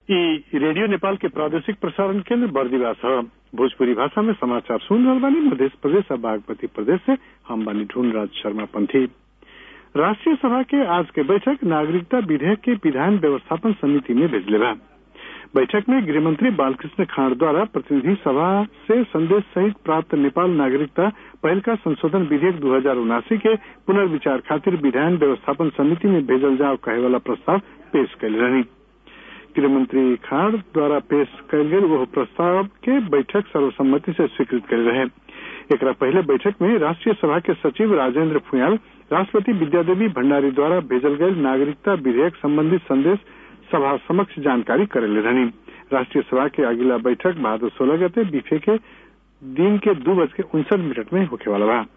ई रेडियो नेपाल के प्रादेशिक प्रसारण केंद्र बर्दिवास है भोजपुरी भाषा में समाचार सुन रहल बानी मध्य प्रदेश और बागमती प्रदेश से हम बानी ढूंढराज शर्मा पंथी राष्ट्रीय सभा के आज के बैठक नागरिकता विधेयक के विधान व्यवस्थापन समिति में भेजले बा बैठक में गृहमंत्री बालकृष्ण खाड़ द्वारा प्रतिनिधि सभा से संदेश सहित प्राप्त नेपाल नागरिकता पहल का संशोधन विधेयक दू हजार उनासी के पुनर्विचार खातिर विधान व्यवस्थापन समिति में भेजल जाओ कहे वाला प्रस्ताव पेश कैल रही गृहमंत्री खाड़ द्वारा पेश कयल गेल वह प्रस्ताव के बैठक सर्वसम्मति से स्वीकृत कर रहे एक पहले बैठक में राष्ट्रीय सभा के सचिव राजेंद्र फुयाल राष्ट्रपति विद्यादेवी भंडारी द्वारा भेजल गये नागरिकता विधेयक संबंधी संदेश सभा समक्ष जानकारी करेले रहनी राष्ट्रीय सभा के अगला बैठक भादो सोलह गते बीफे के दिन के दो बज के उनसठ मिनट में होखे वाला बा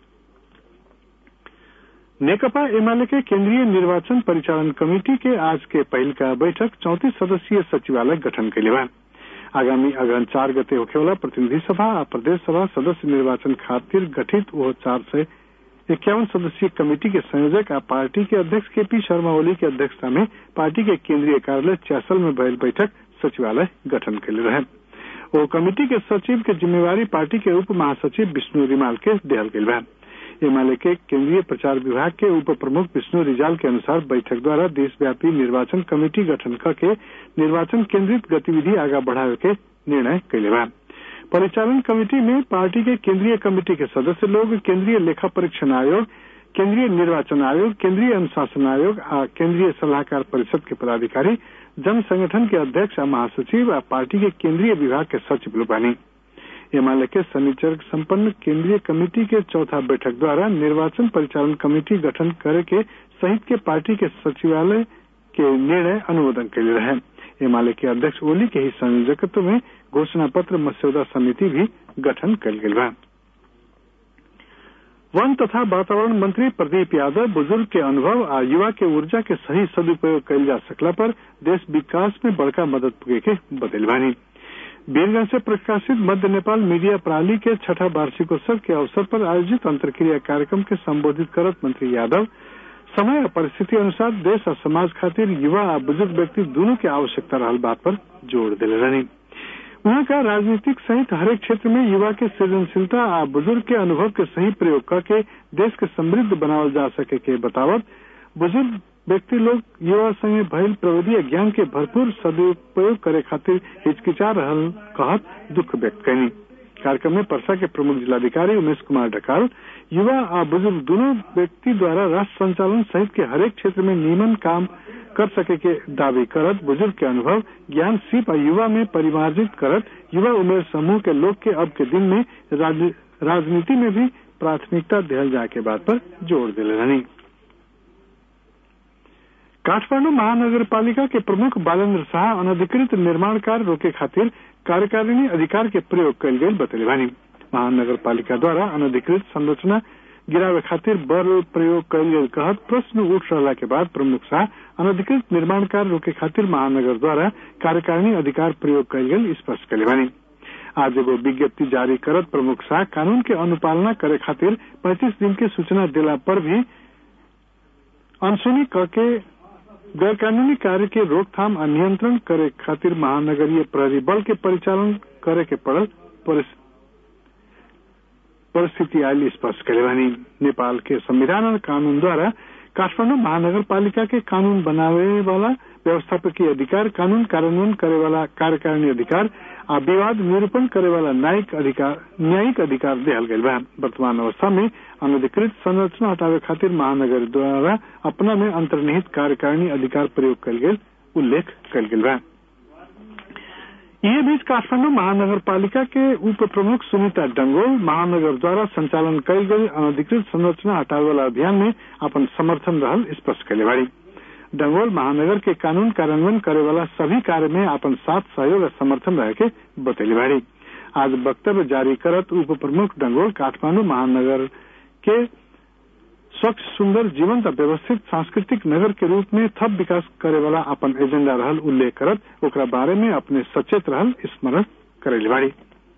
नेकपा एमाले के केंद्रीय निर्वाचन परिचालन कमेटी के आज के पहल का बैठक चौतीस सदस्यीय सचिवालय गठन के लिए बा आगामी अगहन चार गते होखेवाला प्रतिनिधि सभा और प्रदेश सभा सदस्य निर्वाचन खातिर गठित वो चार से इक्यावन सदस्यीय कमेटी के संयोजक और पार्टी के अध्यक्ष के पी शर्मा ओली की अध्यक्षता में पार्टी के केंद्रीय कार्यालय चैसल में भयल बैठक सचिवालय गठन के लिए रहे वो कमेटी के सचिव के जिम्मेवारी पार्टी के उप महासचिव विष्णु रिमाल के देहल गई बा एमएलए के केंद्रीय प्रचार विभाग के उप प्रमुख विष्णु रिजाल के अनुसार बैठक द्वारा देशव्यापी निर्वाचन कमेटी गठन करके निर्वाचन केंद्रित गतिविधि आगा बढ़ावे के निर्णय कैले बा परिचालन कमेटी में पार्टी के केंद्रीय कमेटी के सदस्य लोग केंद्रीय लेखा परीक्षण आयोग केंद्रीय निर्वाचन आयोग केंद्रीय अनुशासन आयोग और केंद्रीय सलाहकार परिषद के पदाधिकारी जन संगठन के अध्यक्ष और महासचिव और पार्टी के केंद्रीय विभाग के सचिव लोग बानी एमएलए के शनिचर संपन्न केंद्रीय कमेटी के चौथा बैठक द्वारा निर्वाचन परिचालन कमेटी गठन करे के सहित के पार्टी के सचिवालय के निर्णय अनुमोदन के लिए रहे एमएलए के अध्यक्ष ओली के ही संयोजकत्व में घोषणा पत्र मस्यौदा समिति भी गठन कल गई बा वन तथा वातावरण मंत्री प्रदीप यादव बुजुर्ग के अनुभव आ युवा के ऊर्जा के सही सदुपयोग कल जा सकला पर देश विकास में बड़का मदद पुगे के बदल बानी वीरगंज से प्रकाशित मध्य नेपाल मीडिया प्रणाली के छठा वार्षिकोत्सव के अवसर पर आयोजित अंतर्क्रिया कार्यक्रम के संबोधित करत मंत्री यादव समय और परिस्थिति अनुसार देश और समाज खातिर युवा और बुजुर्ग व्यक्ति दोनों की आवश्यकता रहल बात पर जोर दिले रहनी वहां का राजनीतिक सहित हरेक क्षेत्र में युवा के सृजनशीलता और बुजुर्ग के अनुभव के सही प्रयोग करके देश के समृद्ध बनावल जा सके के बतावत बुजुर्ग व्यक्ति लोग युवा संगे भयल प्रविधि ज्ञान के भरपूर सदुपयोग करे खातिर हिचकिचा रहल कहत दुख व्यक्त कैनी कार्यक्रम में परसा के प्रमुख जिलाधिकारी उमेश कुमार ढकाल युवा और बुजुर्ग दोनों व्यक्ति द्वारा राष्ट्र संचालन सहित के हरेक क्षेत्र में नियमन काम कर सके के दावे करत बुजुर्ग के अनुभव ज्ञान सिप और युवा में परिमार्जित करत युवा उमेर समूह के लोग के अब के दिन में राज, राजनीति में भी प्राथमिकता दिहल जाए के बात पर जोर दिले रहनी काठमांडू महानगर पालिका के प्रमुख बालेन्द्र शाह अनधिकृत निर्माण कार्य रोके खातिर कार्यकारिणी अधिकार के प्रयोग कल गये बतले बानी महानगर पालिका द्वारा अनधिकृत संरचना गिरावे खातिर बल प्रयोग कल गये कहत प्रश्न उठ रहा के बाद प्रमुख शाह अनधिकृत निर्माण कार्य रोके खातिर महानगर द्वारा कार्यकारिणी अधिकार प्रयोग कल गये स्पष्ट कले बानी आज एगो विज्ञप्ति जारी करत प्रमुख शाह कानून के अनुपालना करे खातिर 35 दिन के सूचना दिला पर भी अनसुनी करके गैर कानूनी कार्य के रोकथाम और नियंत्रण करे खातिर महानगरीय प्रहरी बल के परिचालन करे के पड़ल परिस्थिति आयल स्पष्ट करे बानी नेपाल के संविधान और कानून द्वारा काठमांडू महानगर पालिका के कानून बनावे वाला व्यवस्थापकीय अधिकार कानून कार्यान्वयन करे वाला कार्यकारिणी अधिकार आ विवाद निरूपण करे वाला न्यायिक अधिकार न्यायिक अधिकार दिहल गई बा वर्तमान अवस्था में अनधिकृत संरचना हटावे खातिर महानगर द्वारा अपना में अंतर्निहित कार्यकारिणी अधिकार प्रयोग कल गये उल्लेख कल गई बा ये बीच काठमांडू महानगर पालिका के उप प्रमुख सुनीता डंगोल महानगर द्वारा संचालन कल गई अनधिकृत संरचना हटावे वाला अभियान में अपन समर्थन रहल स्पष्ट कैले बाड़ी डंगोल महानगर के कानून कार्यान्वयन करे वाला सभी कार्य में अपन साथ सहयोग और समर्थन रहे के बतैली बाड़ी आज वक्तव्य जारी करत उप प्रमुख डंगोल काठमांडू महानगर के स्वच्छ सुंदर जीवंत व्यवस्थित सांस्कृतिक नगर के रूप में थप विकास करे वाला अपन एजेंडा रहल उल्लेख करत ओकरा बारे में अपने सचेत रहल स्मरण करेली बाड़ी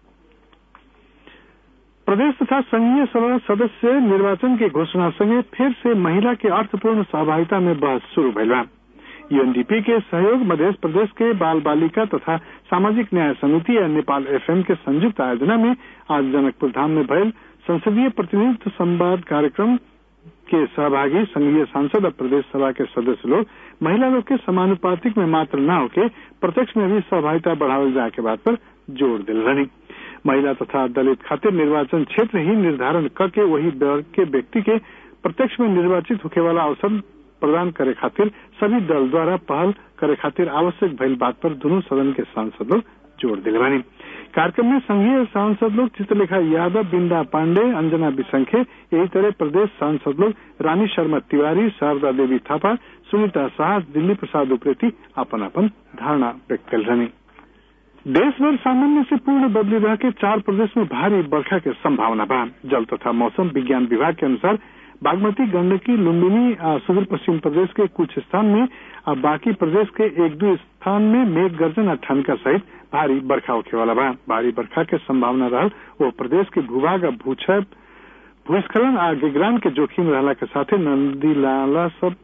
प्रदेश तथा संघीय सभा सदस्य निर्वाचन के घोषणा संगे फिर से महिला के अर्थपूर्ण सहभागिता में बहस शुरू भइल बा यूएनडीपी के सहयोग मध्य प्रदेश के बाल बालिका तथा सामाजिक न्याय समिति या नेपाल एफएम के संयुक्त आयोजना में आज जनकपुर धाम में भयल संसदीय प्रतिनिधित्व संवाद कार्यक्रम के सहभागी संघीय सांसद और प्रदेश सभा के सदस्य लोग महिला लोग के समानुपातिक में मात्र न होके प्रत्यक्ष में भी सहभागिता बढ़ावल जाए के बात पर जोर दिल रही महिला तथा दलित खातिर निर्वाचन क्षेत्र ही निर्धारण करके वही वर्ग के व्यक्ति के प्रत्यक्ष में निर्वाचित होके वाला अवसर प्रदान करे खातिर सभी दल द्वारा पहल करे खातिर आवश्यक भइल बात पर दोनों सदन के सांसद लोग जोर दिले बानी कार्यक्रम में संघीय सांसद लोग चित्रलेखा यादव बिंदा पांडे अंजना बिसंखे यही तरह प्रदेश सांसद लोग रानी शर्मा तिवारी शारदा देवी थापा सुनीता शाह दिल्ली प्रसाद उप्रेती अपन अपन धारणा व्यक्त कर रही देश भर सामान्य से पूर्ण बदली रह के चार प्रदेश में भारी बरखा के संभावना बा जल तथा मौसम विज्ञान विभाग के अनुसार बागमती गंडकी लुम्बिनी सुदूर पश्चिम प्रदेश के कुछ स्थान में और बाकी प्रदेश के एक दो स्थान में मेघ गर्जन और ठनका सहित भारी बरखा होखे वाला बा भारी बरखा के संभावना रहल वो प्रदेश के भूभाग और भूक्षय भूस्खलन आ गिगरान के जोखिम रहला के साथे नदी नाला सब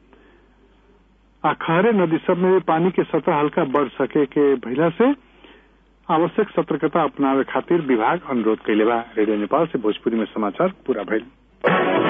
आ खहरे नदी सब में पानी के सतह हल्का बढ़ सके के भइला से आवश्यक सतर्कता अपनावे खातिर विभाग अनुरोध कैले बा रेडियो नेपाल से भोजपुरी में समाचार पूरा भइल